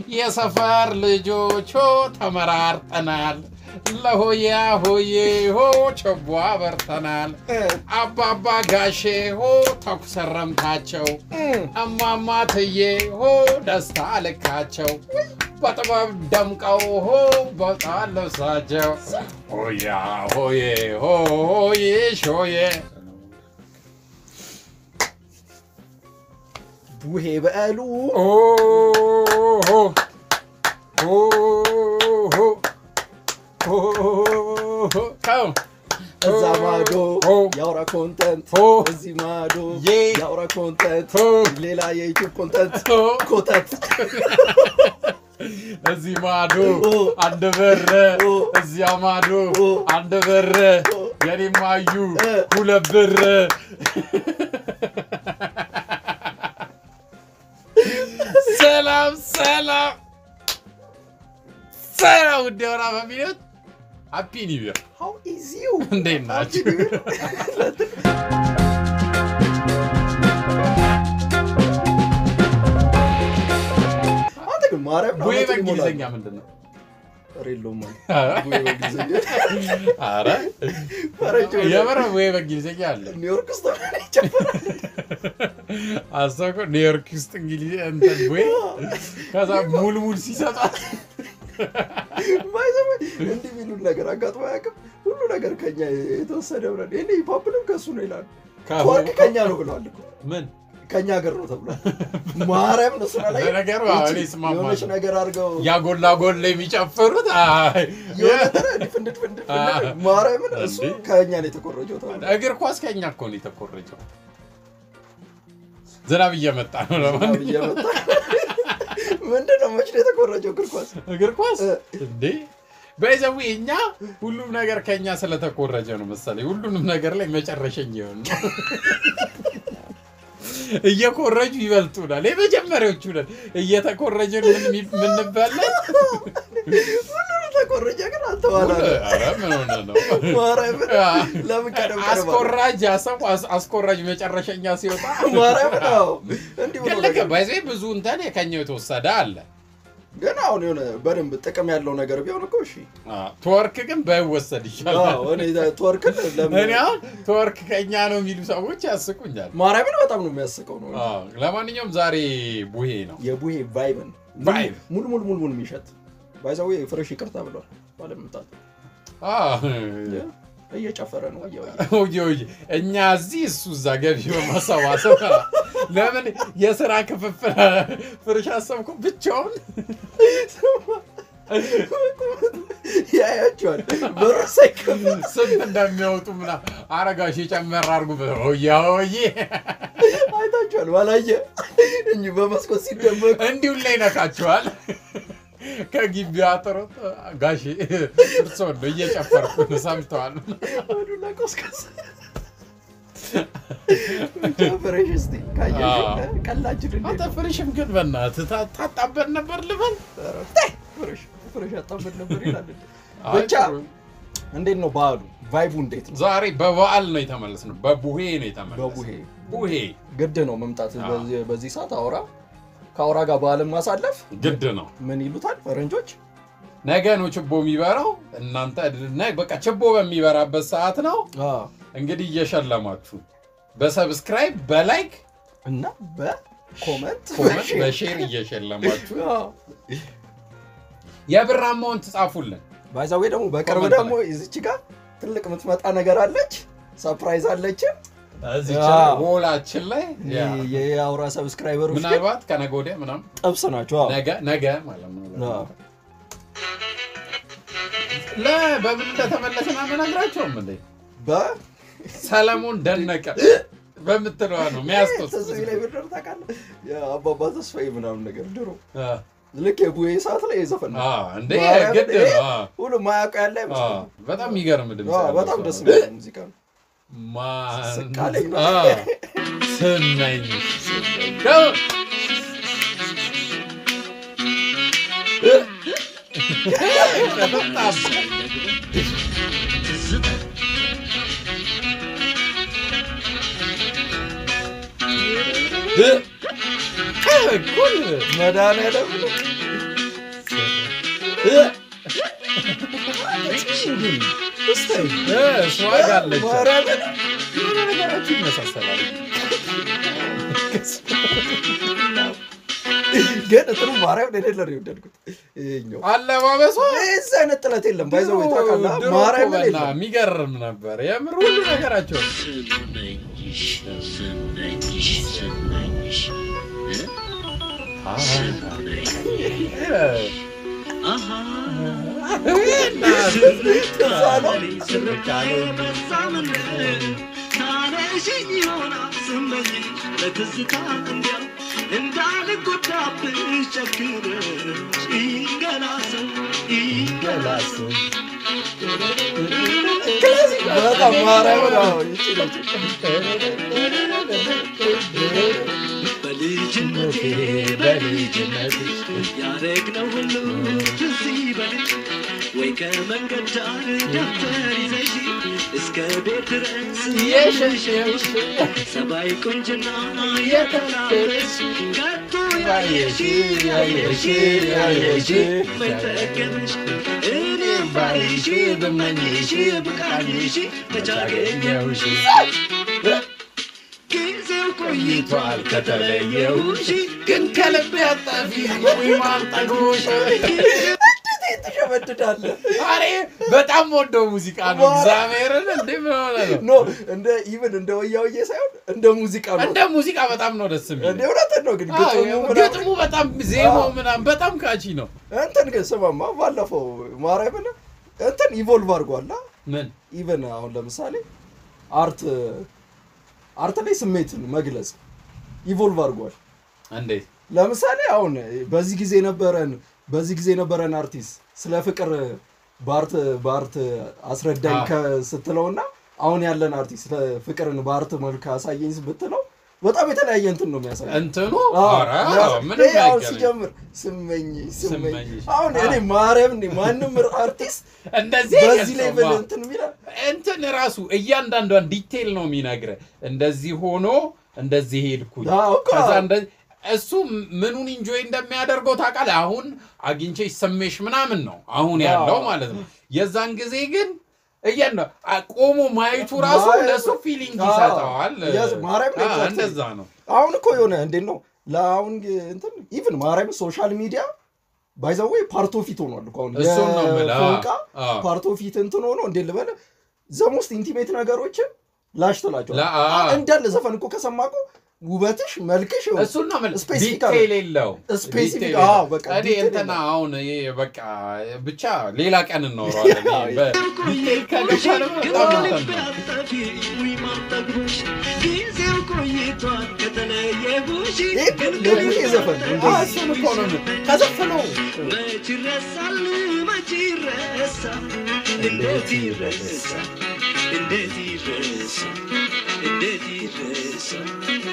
የሰፈር ልጆች ሆ ተመራርጠናል። ለሆያ ሆዬ ሆ ቸቦ አበርተናል። አባባ ጋሼ ሆ ተኩስ ረምታቸው እማማ ትዬ ሆ ደስታ ልካቸው በጥበብ ደምቀው ሆ በጣም ልብሳቸው ሆያ ሆዬ ሆ ሆዬ ሾዬ ቡሄ በሉ ኦሆ ኦሆ ኦሆ ካው እዛ ማዶ ኦ የአውራ ኮንተንት ኦ እዚህ ማዶ ዬ የአውራ ኮንተንት ኦ ሌላ የዩቲዩብ ኮንተንት ኦ ኮተት እዚህ ማዶ ኦ አንድ ብር ኦ እዚያ ማዶ ኦ አንድ ብር ኦ የኔማዩ እ ሁለት ብር ሰላም ሰላም ሰላም ውድ የሆና ፋሚሊዎች ሃፒ ኒው ይር ሃው ኢዝ ዩ እንዴት ናችሁ? አንተ ግን ማርያም ነው ቡሄ አመት በእንግሊዝኛ ይሞላል። ምንድን ነው? ኧረ የለውም አለ። ኧረ ቡሄ በእንግሊዝኛ ኧረ ፈረንጅ ሆነ። የምር ቡሄ በእንግሊዝኛ አለ። ኒውዮርክ ውስጥ ሆነ ይጨፍራል። አስታውቀው ኒውዮርክ ውስጥ እንግሊዝ እንትን ቡሄ ከዛ ሙልሙል ሲሰጣት ባይ ዘ ወይ እንዲህ የሚሉን ነገር አጋጥሞ አያውቅም። ሁሉ ነገር ከኛ የተወሰደ ብለን ይሄኔ ሂፓፕንም ከእሱ ነው ይላሉ። ወርቅ ከኛ ነው ብለዋል እኮ ምን ከኛ ሀገር ነው ተብሏል። ማርያም ነው ስራ ላይ ለነገሩ አዎ፣ እኔ እስማማለሁ። የሆነች ነገር አድርገው ያጎላ ጎላ የሚጨፍሩት አይ፣ የሆነ ነገር ድፍንድት ፍንድት ማርያምን እሱ እንዴ? ከኛ ነው የተቆረጀው ተብሏል። እግር ኳስ ከኛ እኮ ነው የተኮረጀው። ዝናብ እየመጣ ነው። ለማንኛውም እየመጣ ምንድን ነው መች ነው የተቆረጀው እግር ኳስ? እግር ኳስ እ። እንዴ በይዘዊ እኛ ሁሉም ነገር ከኛ ስለተኮረጀ ነው መሰለኝ ሁሉንም ነገር ላይ መጨረሸኝ ይሆን ነው። እየኮረጁ ይበልጡናል። የመጀመሪያዎቹ ነን እየተኮረጅን ምን ምንበላ ሁሉንም ተቆረጀ ግን አንተ ዋላ ኧረ ምን ሆነ ነው ማርያምን አ- ለምን ቀደም ቀደም አለ? አስኮራጅ ያሰብ አስኮራጅ መጨረሻኛ ሲወጣ ማርያምን አዎ እንዲህ ብሎ ግን ልክ ነገር ባይዘ ብዙ እንትን ከኛው የተወሰደ አለ። ግን አሁን የሆነ በደንብ ጥቅም ያለው ነገር ቢሆን እኮ እሺ ትወርክ ግን ባይወሰድ ይሻላል። አዎ እኔ ትወርክን ለምን እኔ አሁን ትወርክ ከኛ ነው የሚሉ ሰዎች ያስቁኛል። ማርያምን በጣም ነው የሚያስቀው ነው አዎ፣ ለማንኛውም ዛሬ ቡሄ ነው። የቡሄ ቫይብን ቫይብ። ሙሉ ሙሉ ሙሉ ሙሉ የሚሸት ባይዛዌ ፍሬሽ ይቅርታ ብሏል ባለመምጣት አዎ፣ እየጨፈረ ነው እያው ኦዬ ኦዬ፣ እኛ እዚህ እሱ እዛ ገቢ በማሰባሰብ ለምን የስራ ክፍፍል ፍርሽ አሰብኩ ብቻውን ያያቸዋል በር ሳይከፍል ስንት እንደሚያወጡ ምና አረጋሽ የጨመር አርጉ ኦያ ኦዬ አይታችኋል ባላየ እንጂ በመስኮት ሲደመቅ እንዲሁ ላይ ነካቸዋል። ከግቢ አጥሮት ጋሼ እርሶን ነው እየጨፈርኩ ነው ሰምተዋል። አዱና ቆስቀስ ብቻ ፍሬሽ እስቲ ካየሽ አዎ። ቀላችን አንተ እንዴት ነው? ፍሬሽም ግን በእናትህ ታ- ታጣበን ነበር ልበል። ኧረ ተይ፣ ፍሬሽ ፍሬሽ አጣበት ነበር ይላል እንዴ። ብቻ እንዴት ነው በዓሉ ቫይቡ እንዴት ነው ዛሬ በበዓል ነው የተመለስነው፣ በቡሄ ነው የተመለስነው። በቡሄ ቡሄ ግድ ነው መምጣት አዎ። በዚህ- በዚህ ሰዓት አውራ ከአውራ ጋር በዓልን ማሳለፍ ግድ ነው። ምን ይሉታል ፈረንጆች ነገ ነው ችቦ የሚበራው። እናንተ ነ- በቃ ችቦ በሚበራበት ሰዓት ነው እንግዲህ እየሸለማችሁ በሰብስክራይብ በላይክ እና በኮመንት ኮመንት በሼር እየሸለማችሁ አዎ። የብራማውን ትጻፉልን። ባይዛዌ ደግሞ በቅርብ ኮመንት ደግሞ እዚች ጋር ትልቅ የምትመጣ ነገር አለች ሰርፕራይዝ አለችን እዚህ አዎ። ሆላችን ላይ ያ፣ የአውራ ሰብስክራይበሮች ግን ምናልባት ከነገ ወዲያ ምናምን ጥብስ ናቸው አዎ። ነገ ነገ ማለት ነው። አዎ። ለ በምን እንደተመለስን አንነግራቸውም እንዴ? በ ሰለሞን ደነቀ በምትለዋ ነው ሚያስቶስ ተስፋዬ ላይ ብድር ታውቃለህ የአባባ ተስፋዬ ምናምን ነገር ድሮ ልክ የቡሄ ሰዓት ላይ የዘፈን ነው እንዴ ማርያምን ግድ ይሄ ነው። አዎ። ሁሉ ማያውቀው ያለ አዎ፣ አይመስለኝም በጣም የሚገርም ድምፅ አዎ፣ ያለው በጣም ሰው ደስ ነው። የሚል ሙዚቃ ነው ማን ስቃለኝ ነው። አዎ፣ ስመኝ ደው በጣም እኩል መድኃኒዓለም ግን እስታይ እ፣ ስዋግ አለች ማርያምን የሆነ ነገራችሁ ይመሳሰላል ግን ጥሩ ማርያም የሌለ ነው የወደድኩት። ይኸኛው አለባበሷ እዚህ አይነት ጥለት የለም። ባይዘው ድሮ- ታውቃለህ፣ ድሮ ማርያም እኮ በና የለም። የሚገርም ነበር የምር ሁሉ ነገራቸው ስመኝሽ ስመኝሽ ስመኝሽ ታነሽኝ ይሆናል ስመኝሽ ለትዝታ እንዲያው እንዳልጎዳብሽ ጨክነሽ ይንገላሰው ይንገላሰው በጣም ማርያም ነው። ይቺ ነች። በልጅነቴ በልጅነቴ ያደግነው ሁሉ ትዝ ይበልሽ ወይ ከመንገድ ዳር ደብተር ይዘሽ እስከ ቤት ድረስ የሸሸሽ ሰባይ ቁንጅና የተላበሽ ከቶ ያየሽ ያየሽ ያየሽ መጠቀምሽ እኔም ባይሽ ብመኝሽ ብቃኝሽ ተቻገኘውሽ ጊዜው ቆይቷል ከተለየውሽ ግን ከልብ ያጣፊ ማንጠግቦሽ እንዴት ትሸመድዳለህ? አሬ በጣም ወደው ሙዚቃ ነው እግዚአብሔርን እንዴ ምን ሆነ ነው ኖ እንደ ኢቭን እንደ ወያውዬ ሳይሆን እንደ ሙዚቃ ነው። እንደ ሙዚቃ በጣም ነው ደስ የሚል እንደ እውነትን ነው ግን ግጥሙ ምናምን- ግጥሙ በጣም ዜማው ምናምን በጣም ካቺ ነው እንትን ግን ስማማ ባለፈው ማርያምን እንትን ኢቮልቭ አድርጓላ ምን ኢቨን አሁን ለምሳሌ አርት አርት ላይ ስሜትን መግለጽ ኢቮልቭ አድርጓል። እንዴት ለምሳሌ አሁን በዚህ ጊዜ ነበረን በዚህ ጊዜ ነበረን አርቲስት ስለ ፍቅር በአርት በአርት አስረዳኝ አዎ። ከ- ስትለውና አሁን ያለን አርቲስት ስለ ፍቅርን በአርት መልክ አሳየኝ ብትለው በጣም የተለያየ እንትን ነው የሚያሳይ እንትኑ አዎ፣ ኧረ ያስ- ምንም ይሄ አሁን አይገናኝም። ሲጀምር ስመኝ ስመኝ ስመኝሽ። አሁን እኔ ማርያም እኔ ማንም አርቲስት እንደዚህ በዚህ ላይ አይገልጸውም። ብል እንትን የሚላል እንትን ራሱ እያንዳንዷን ዲቴል ነው የሚነግርህ። እንደዚህ ሆኖ እንደዚህ ሄድኩኝ አዎ እኮ። ከዛ እንደዚህ እሱ ምኑን ኢንጆይ እንደሚያደርገው ታውቃለህ። አሁን አግኝቼ ስሜሽ ምናምን ነው አሁን ያለው አዎ። ማለት ነው። የዛን ጊዜ ግን እያንዳ ቆሞ ማየቱ ራሱ ማየቱ- ለእሱ ፊሊንግ አዎ። ይሰጠዋል። Yes, ማርያም አዎ፣ exactly። እንደዛ ነው። አሁን እኮ የሆነ እንዴት ነው ለአሁን እንትን ኢቭን ማርያም ሶሻል ሚዲያ ባይዘዌ ፓርቶ ፊት ሆኗል እኮ አሁን እሱን ነው የምልህ። አዎ፣ የፎንቃ አዎ። ፓርቶ ፊት እንትን ሆኖ እንዴት ልበል ዘሞስት ኢንቲሜት ነገሮችን ላሽ ትላቸዋል ላ- አዎ። እንዳለ ዘፈን እኮ ከሰማ እኮ ውበትሽ መልክሽ ይኸው እሱን ነው የምልህ። ስፔሲፊክ ዲቴል የለው ስፔሲፊክ ዲቴል አዎ የለው። በቃ እኔ ዲቴል እንትና የለው። አሁን ይሄ በቃ ብቻ ሌላ ቀን እናወራዋለን። ይሄ በ- ዲቴል ከገባን በጣም እንትን ነው። ጊዜው ቆይቷል ከተለየሁሽ ይሄ እኮ ለቡሄ ዘፈን ነው አዎ፣ እንደዚህ እሱን እኮ ነው የምልህ። ከዘፈነው መች ይረሳል መች ይረሳል እንዴት ይረሳል እንዴት ይረሳል እንዴት ይረሳል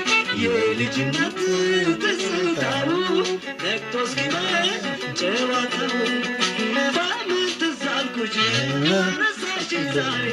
የልጅነት ትዝታው ነቅቶ እስኪመሽ ጨዋታው በምን ትዝ አልኩሽ ረሳሽኝ ዛሬ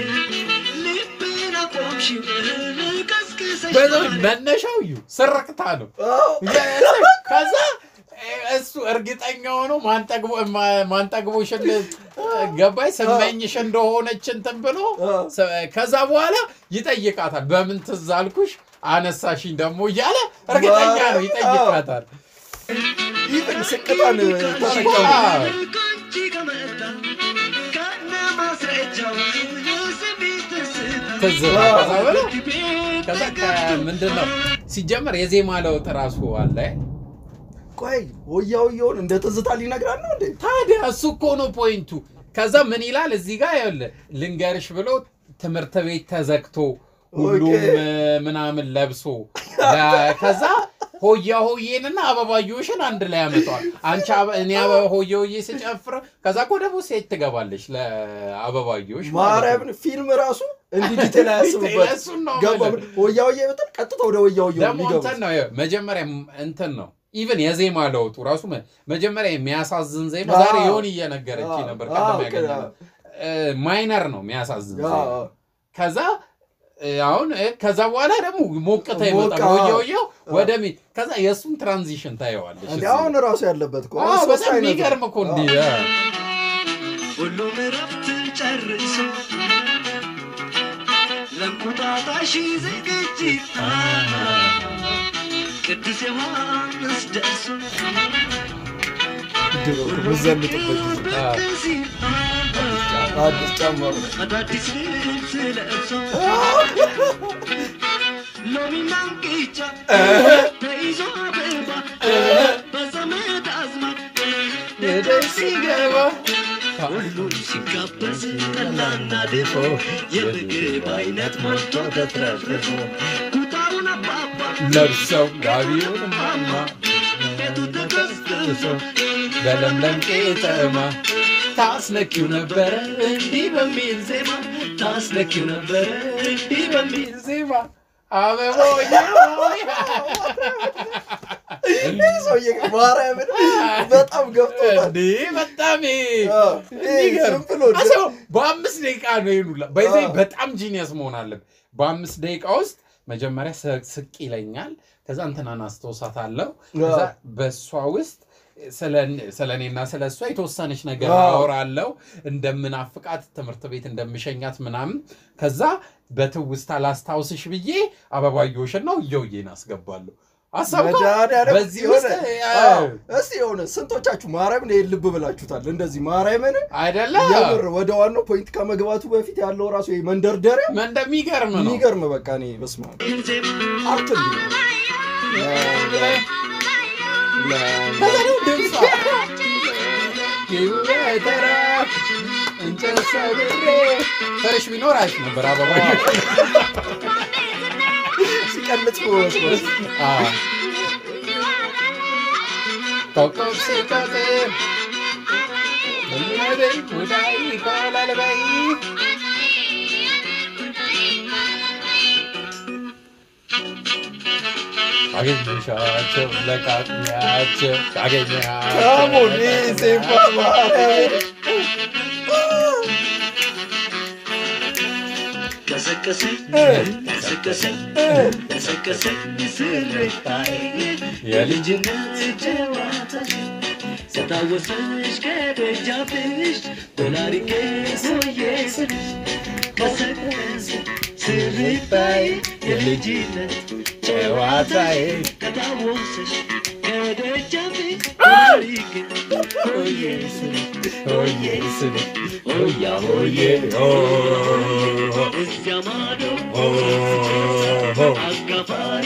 ልቤን አቆምሽው ቀስቅሰሽ በዛው ዛሬ መነሻው እዩ ስርቅታ ነው። አዎ። ከዛ እሱ እርግጠኛ ሆኖ ማንጠግቦ ማ- ማንጠግቦሽን ገባይ ስመኝሽ እንደሆነች እንትን ብሎ አዎ። ስ- ከዛ በኋላ ይጠይቃታል። በምን ትዝ አልኩሽ አነሳሽኝ ደግሞ እያለ እርግጠኛ ነው ይጠይቃታል። ኢቭን ስቅታን ተጠቀሙ አዎ። ከአንቺ ከመጣ ከነ ማስረጃው የስሜት ትዝታ ትዝ ከዛ በኋላ ከዛ ምንድን ነው ሲጀመር የዜማ ለውጥ ራሱ አለ። ቆይ ወያ ወያውን እንደ ትዝታ ሊነግራል ነው እንዴ ታዲያ እሱ እኮ ነው ፖይንቱ። ከዛ ምን ይላል እዚህ ጋር ይኸውልህ ልንገርሽ ብሎ ትምህርት ቤት ተዘግቶ ሁሉም ኦኬ። እ፣ ምናምን ለብሶ ለ- ከዛ ሆያ ሆዬንና አበባዮሽን አንድ ላይ ያመጣዋል። አንቺ አበ- እኔ አበባ ሆዬ ሆዬ ስጨፍር ከዛ እኮ ደግሞ ሴት ትገባለች ለአበባዮሽ ማለት ነው። ማርያምን ፊልም ራሱ እንዲህ ዲቴል አያስብበት እሱን ነው ገባ የምልህ። ወያ ወያ ብትል ቀጥታ ወደ ወያ ወያ ደግሞ የሚገባ እንትን ነው ይኸው፣ መጀመሪያ እንትን ነው ኢቨን የዜማ ለውጡ ራሱ መ- መጀመሪያ የሚያሳዝን ዜማ አዎ። ዛሬ የሆን እየነገረች አዎ፣ ነበር አዎ፣ ቀደም ያገኘነው ማይነር ነው የሚያሳዝን ዜማ አዎ። ከዛ እ፣ አሁን እ፣ ከዛ በኋላ ደግሞ ሞቅታ ሞቃ፣ ይመጣል ወየወየው አዎ። ወደ ሚ ከዛ የእሱን ትራንዚሽን ታየዋለች እንዴ እዚህ አሁን ላይ። ራሱ ያለበት እኮ አዎ፣ አሁን ሶስት በጣም አይነት ነው። የሚገርም እኮ እንዲህ እ፣ ሁሉም እረፍት ጨርሶ ለእንቁጣጣሽ ዝግጅት ቅዱስ ዮሐንስ ደርሶ ድሮ በዘንጥበት ጊዜ አዎ። ብቅ ሲል አዲስ ጫማ ነው። አዳዲስ ልብስ ለብሶ ሎሚና እንቅጫ ተይዞ አበባ በዘመድ አዝማድ ደስ ሲገባ ሁሉ ሲጋበዝ ጠላና ድፎ የምግብ አይነት ሞልቶ ተትረፍርፎ ኩታውን አባባ ለብሰው ጋቢውን ማማ ቤቱ ተቀስቅሶ በለምለም ቄጠማ ታስነኪው ነበረ እንዲህ በሚል ዜማ ታስነኪው ነበረ እንዲህ በሚል ዜማ አበቦዬ ሆይ ይህ ሰውዬ ማርያምን በጣም ገብቶታል። እንዲህ በጣም አዎ፣ የሚገርም ዝም ብሎ አስበው፣ በአምስት ደቂቃ ነው ይሉላ በዚህ አዎ። በጣም ጂኒየስ መሆን አለብን። በአምስት ደቂቃ ውስጥ መጀመሪያ ስ- ስቅ ይለኛል፣ ከዛ እንትናን አስታውሳታለሁ፣ ከዛ አዎ። በእሷ ውስጥ ስለ እኔና ስለ እሷ የተወሰነች ነገር አዎ። አወራለሁ፣ እንደምናፍቃት ትምህርት ቤት እንደምሸኛት ምናምን፣ ከዛ በትውስታ ላስታውስሽ ብዬ አበባዮሽን ነው እየውዬን አስገባለሁ። አሰብከው? መድኃኒዓለም በዚህ የሆነ- ውስጥ አዎ፣ እስቲ የሆነ ስንቶቻችሁ ማርያምን ይሄን ልብ ብላችሁታል? እንደዚህ ማርያምን አይደለ የምር ወደ ዋናው ፖይንት ከመግባቱ በፊት ያለው ራሱ ይሄ መንደርደሪያ ምን እንደሚገርም ነው። የሚገርም በቃ እኔ በስመ አብ አርት እንዲህ ነው። ከዛ ደግሞ ድምጿ ይወተራ እንጨት ሰብሬ ፈረሽ ቢኖር አሪፍ ነበር። አበባ ሲቀልጥ በመስመር አዎ። ኮከብ ሲቆጥር እመቤ ሙዳይ ይቆላል በይ አገኘሻቸው ለቃቅሚያቸው አገኘሃቸው ካሞን ዜማ ማርያምን ቀሰቀሰኝ ቀሰቀሰኝ ቀሰቀሰኝ ስርታዬ የልጅነት ጨዋታሽ ስታወሰሽ ከደጃፍሽ ዶላሪቄ ሆዬ ስልሽ ቀሰቀሰ ስርታዬ የልጅነት ጨዋታዬ ከታወሰሽ ከደጃፍሽ ዶላሪቄ ሆዬ ስልሽ ሆዬ ስል ሆያ ሆዬ ሆ እዚያ ማዶ ሆ ሆ አጋፋሪ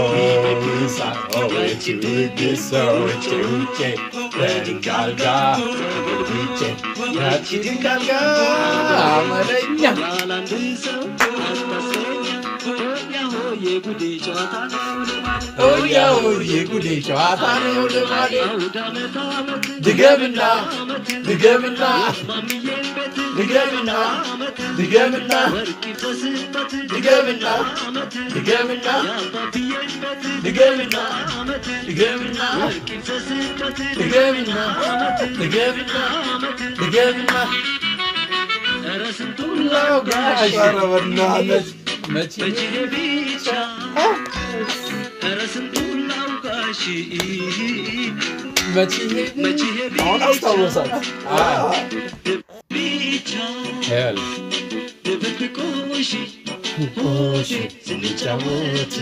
ያላንድን ሰው አስታስረኛ ሆያ ሆዬ ጉዴ ጨዋታ ነው ልማድ የጉዴ ጨዋታ ነው ልማዴ አውደ ዓመት ዓመት ድገምና ዓመት ድገምና ማሚዬን ቤት ድገምና ዓመት ድገምና ወርቅ ይፍሰስበት ድገምና ዓመት ድገምና የአባትዬን ቤት ድገምና ዓመት ድገምና ወርቅ ይፍሰስበት ድገምና ዓመት ድገምና ዓመት ድገምና ኧረ ስንቱን ላውጋሽ ኧረ በእናትህ መቼ በጅኔ ብቻ ኧረ ስንቱን ላውቃሽ መቼ መቼ አሁን አስታወሳት። አዎ። ብቻ ሄል ድብብቆሽ ሆሽ ስንጫወት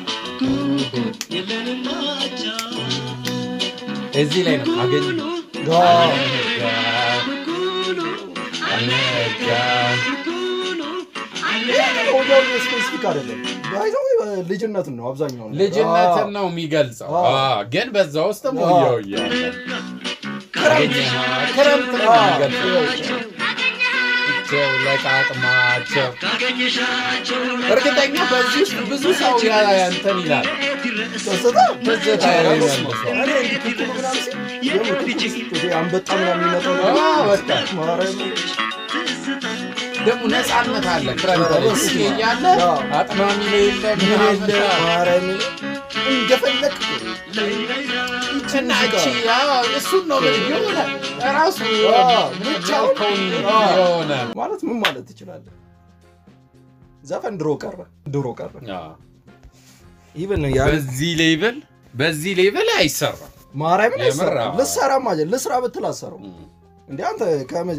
የለንም ማቻ እዚህ ላይ ነው አገኝ አዎ። ኩኩሉ አነጋ ኩኩሉ ወዲያው ስፔሲፊክ አይደለም። ባይዘው ልጅነትን ነው አብዛኛው ነገር። ልጅነትን ነው የሚገልጸው አዎ። አዎ፣ ግን በዛ ውስጥ አዎ። ሞየው እያለ ክረምት ክረምት ነው አዎ። የሚገልጸው ቸው ለቃቅማቸው ካገኘሻቸው እርግጠኛ በዚህ ውስጥ ብዙ ሰው ያ- እንትን ይላል ደስታ ትዝታ ይመልሰዋል። እኔ እንዲህ ኩኩሉ ምናምን ሲል የምር ኩኩሉ ሲል ይሄ አንበጣ ምናምን የሚመጣው አዎ፣ ነገር በቃ ማርያምን ደግሞ ነፃነት አለ ክረምት ላይ በስመ ጊዜ አብ። እያለ አዎ። አጥማሚ የለ ምን ምናምን የለ ማርያምን እንደፈለግ እና እቺ አዎ፣ እሱን ነው ብል የሆነ ራሱ አዎ፣ ብቻውን አዎ። የሆነ ማለት ምን ማለት ትችላለህ? ዘፈን ድሮ ቀረ ድሮ ቀረ። አዎ። ኢቨን ያ በዚህ ሌቭል በዚህ ሌቭል አይሰራም። ማርያምን የምር አይሰራም። አዎ። ልሰራ ማለት ልስራ ብትል አሰረው እንዴ አንተ ከመ-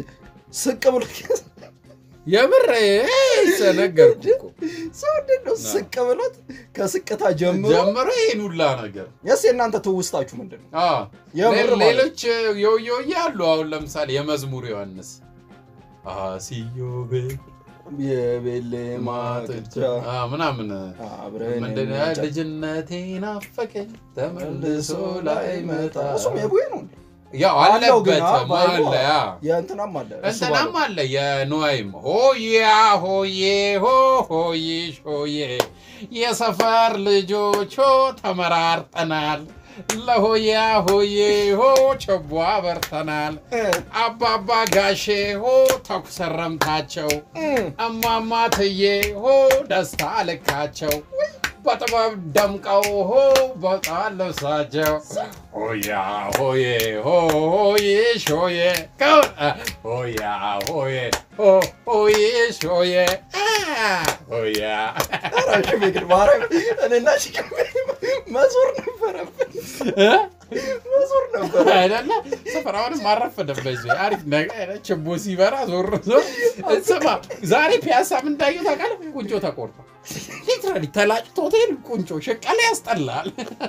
ስቅ ብሎ የምር ነገርኩ እኮ ሰው እንዴት ነው ስቅ ብሎት ከስቅታ ጀምሮ ጀምሮ ይሄን ሁላ ነገር የስ የእናንተ ትውስታችሁ ምንድን ነው? አዎ። የምር ሌ- ማለት ሌሎች የውየውዬ አሉ። አሁን ለምሳሌ የመዝሙር ዮሐንስ አስዮቤ የቤሌ ማጥቻ አ፣ ምናምን አብረን ምንድን ነው እንጫ- ልጅነቴ ናፈቀኝ ተመልሶ መልሶ ላይ ላይ መጣ መጣ እሱም የቡሄ ነው እንዴ? ያው አለው ግን አለበት አ- ባይሉ አለ ያ የእንትናም አለ እሱ እንትናም ባለው። አለ የኖይም ሆያ ሆዬ ሆ ሆይሽ ሆዬ የሰፈር ልጆች ሆ ተመራርጠናል ለሆያ ሆዬ ሆ ቸቦ አበርተናል እ፣ አባባ ጋሼ ሆ ተኩሰረምታቸው እ፣ እማማ ትዬ ሆ ደስታ ልካቸው በጥበብ ደምቀው ሆ በጣም ልብሳቸው ሆያ ሆዬ ሆ ሆይሽ ሆዬ ከው- አ፣ ሆያ ሆዬ ሆ ሆይሽ ሆዬ አ፣ ሆያ ኧረ ሽሜ ግን ማርያም እኔና ሽሜ መዞር ነበረብን እ? መዞር ነበረ አይደለ ስፍራውንም ማረፈደበት በዚህ አሪፍ ነገር ችቦ ሲበራ ዞር ዞር ስማ ዛሬ ፒያሳ ምን እንዳየሁ ታውቃለህ ቁንጮ ተቆርጧል ሊትራሊ ተላጭቶ ሆቴል ቁንጮ ሸቀላ ያስጠላል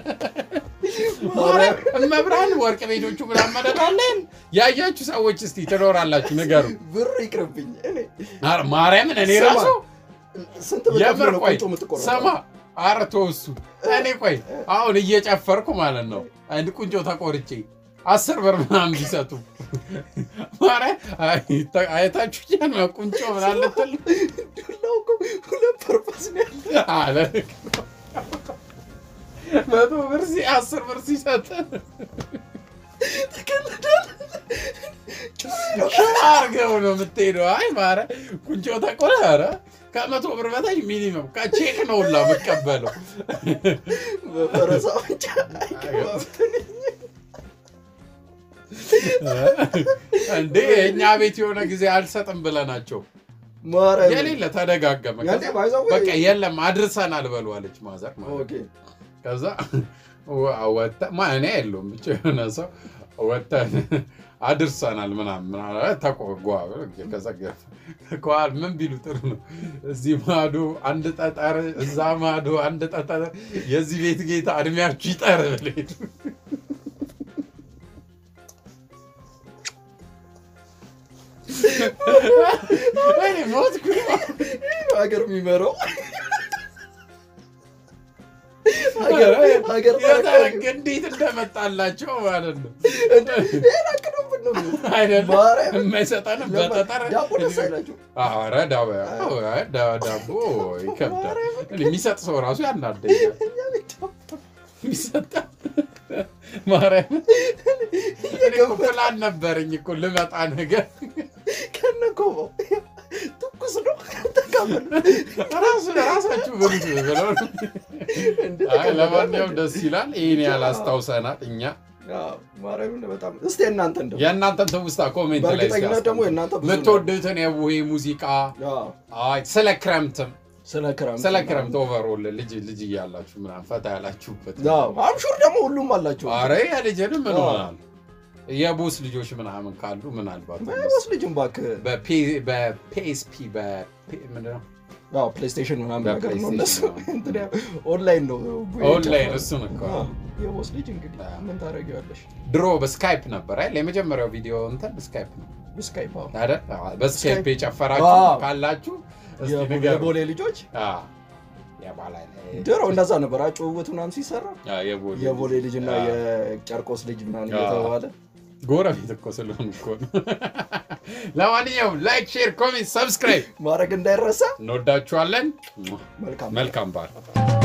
ማርያም መብራን ወርቅ ቤቶቹ ምናምን መደዳለን ያያችሁ ሰዎች እስቲ ትኖራላችሁ ንገሩ ብር ይቅርብኝ እኔ ኧረ ማርያምን እኔ ስማ፣ ራሱ ስንት ብር ከፍሎ የምር ነው ቆይ ቁንጮ የምትቆረጠው? ስማ ኧረ ተው እሱ እኔ ቆይ አሁን እየጨፈርኩ ማለት ነው አንድ ቁንጮ ተቆርጬ አስር ብር ምናምን ቢሰጡ ማርያም አይ- አይታችሁ ያን ቁንጮ ምናምን ልትል ዱላው እኮ ሁለት ፐርፐስ ነው ያለው አለ መቶ ብር ሲ አስር ብር ሲሰጥ አርገው ነው የምትሄደው። አይ ማረ ቁንጮ ተቆረ ኧረ ከመቶ ብር በታች ሚኒመም ከቼክ ነው ሁላ የምቀበለው። በፈረሳ ብቻ አይገባም እንዴ እኛ ቤት የሆነ ጊዜ አልሰጥም ብለናቸው ማርያም የሌለ ተደጋገመ። ያንዴ ከዛ ባይዛው በቃ የለም አድርሰናል በሉ አለች ማዘር ማለት ነው። ኦኬ ከዛ ወጣ ማ እኔ የለውም ብቻ የሆነ ሰው ወጥተን አድርሰናል ምናምን ምናምን ተቆጓ ከዛ ከኋላ ምን ቢሉ ጥሩ ነው። እዚህ ማዶ አንድ ጠጠር፣ እዛ ማዶ አንድ ጠጠር፣ የዚህ ቤት ጌታ እድሜያችሁ ይጠር ብለው ሄዱ። እኔ ሞትኩኝ። ሀገር የሚመራው ሀገር ሀገር የተረገ እንዴት እንደመጣላቸው ማለት ነው ይሄን አቅዶብን ነው አይደለም ማርያም የማይሰጠንም በጠጠር ዳቦ ደስ አይላችሁ ኧረ ዳቦ አይ ዳ- ዳቦ ይከብዳል። እኔ የሚሰጥ ሰው ራሱ ያናደኛል። እኛ ቤት ዳቦ የሚሰጥ ማርያም እኔ እኮ ፕላን ነበረኝ እኮ ልመጣ ነገር ከነ ኮባው ትኩስ ነው ተካፈል ራሱ ራሳችሁ ብሉት ብለው ነው። አይ ለማንኛውም ደስ ይላል። ይህን ያህል አስታውሰናል እኛ ማርያምን በጣም እስቲ እናንተ እንደው የእናንተን ትውስታ ኮሜንት ላይ በእርግጠኝነት ደግሞ የእናንተ ብዙ ነው። የምትወዱትን የቡሄ ሙዚቃ አዎ፣ አይ ስለ ክረምትም ስለ ክረምት ስለ ክረምት ኦቨርኦል ልጅ ልጅ እያላችሁ ምናምን ፈታ ያላችሁበት አምሹር ደግሞ ሁሉም አላቸው አረ የልጅንም ምን አዎ። ሆናል የቦስ ልጆች ምናምን ካሉ ምናልባት ባይወስ ልጅም እባክህ በፒኤስፒ ምንድን ነው አዎ ፕሌይስቴሽን ምናምን ነገር ነው እነሱ በፕሌይስቴሽን እንትን ያው ኦንላይን ነው ኦንላይን እሱን እኮ አዎ፣ የቦስ ልጅ እንግዲህ አዎ። ምን ታደርጊዋለሽ ድሮ በስካይፕ ነበር አይደል የመጀመሪያው ቪዲዮ እንትን ስካይፕ ነው ስካይፕ አዎ። አይደል አዎ፣ በስካይፕ ስካይፕ። የጨፈራችሁ አዎ። ካላችሁ እስቲ የቦ- ንገሩ የቦሌ ልጆች አዎ። የባላ ድሮ እንደዛ ነበር ጭውውት ምናምን ሲሰራ አዎ፣ የቦሌ የቦሌ ልጅ እና አዎ። የጨርቆስ ልጅ ምናምን አዎ። እየተባለ ጎረቤት እኮ ስለሆኑ እኮ ነው። ለማንኛውም ላይክ፣ ሼር፣ ኮሜንት፣ ሰብስክራይብ ማድረግ እንዳይረሳ እንወዳችኋለን። መልካም መልካም በዓል